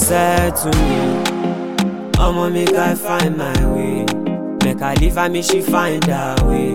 said to me, Omo make I find my way. Make I leave her, make she find her way.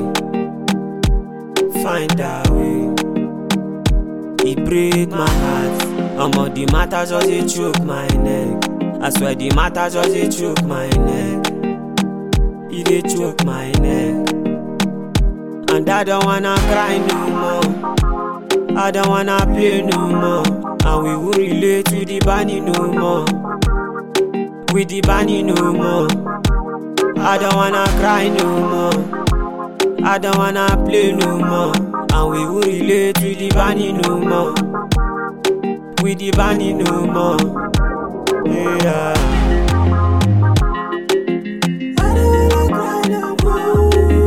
Find her way. He break my heart. Omo the matter just dey choke my neck. I swear the matter just dey choke my neck. He dey choke my neck. And I don't wanna cry no more. I don't wanna play no more. And we will relate to the bunny no more. With the bunny no more. I don't wanna cry no more. I don't wanna play no more. And we will relate to the bunny no more. With the bunny no more. Yeah. I don't wanna cry no more.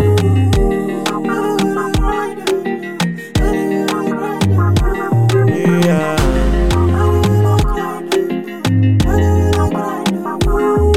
I don't wanna cry no more. I don't wanna cry no more. Yeah. I don't wanna cry no more. I don't wanna cry no more.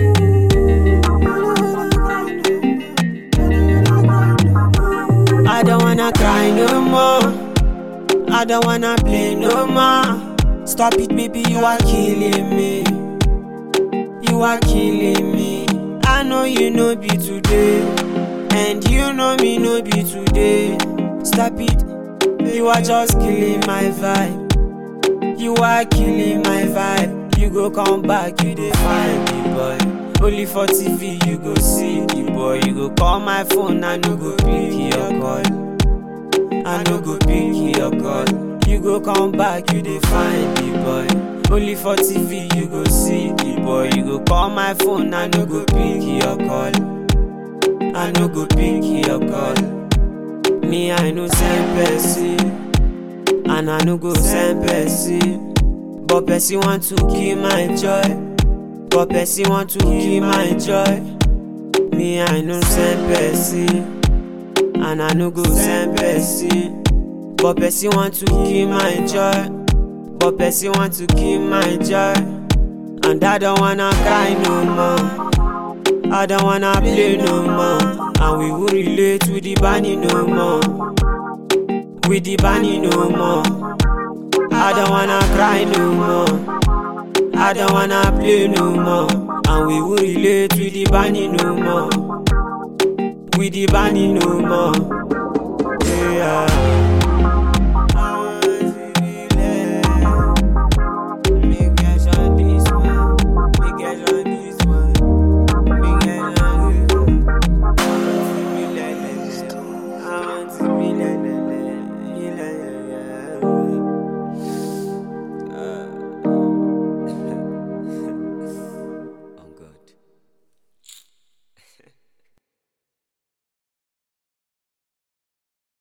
I don't wanna cry no more. I don't wanna play no more. Stop it, baby, you are killing me. You are killing me. I know you know be today, and you know me no be today. Stop it, you are just killing my vibe. You are killing my vibe. You go come back, you dey find me, boy. Only for TV you go see the boy. You go call my phone, I no go pick your call. I no go pick your call. You go come back, you dey find the boy. Only for TV you go see the boy. You go call my phone, I no go pick your call. I no go pick your call. Me, I no send person, and I no go send person. But person want to kill my joy. But person want to kill my joy. Me, I no send person, and I no go send person. But person want to kill my joy. But person want to kill my joy. And I don't wanna cry no more. I don't wanna play no more. And we will relate with the bunny no more. With the bunny no more. I don't wanna cry no more. I don't wanna play no more. And we will relate with the bunny no more. With the bunny no more. Yeah.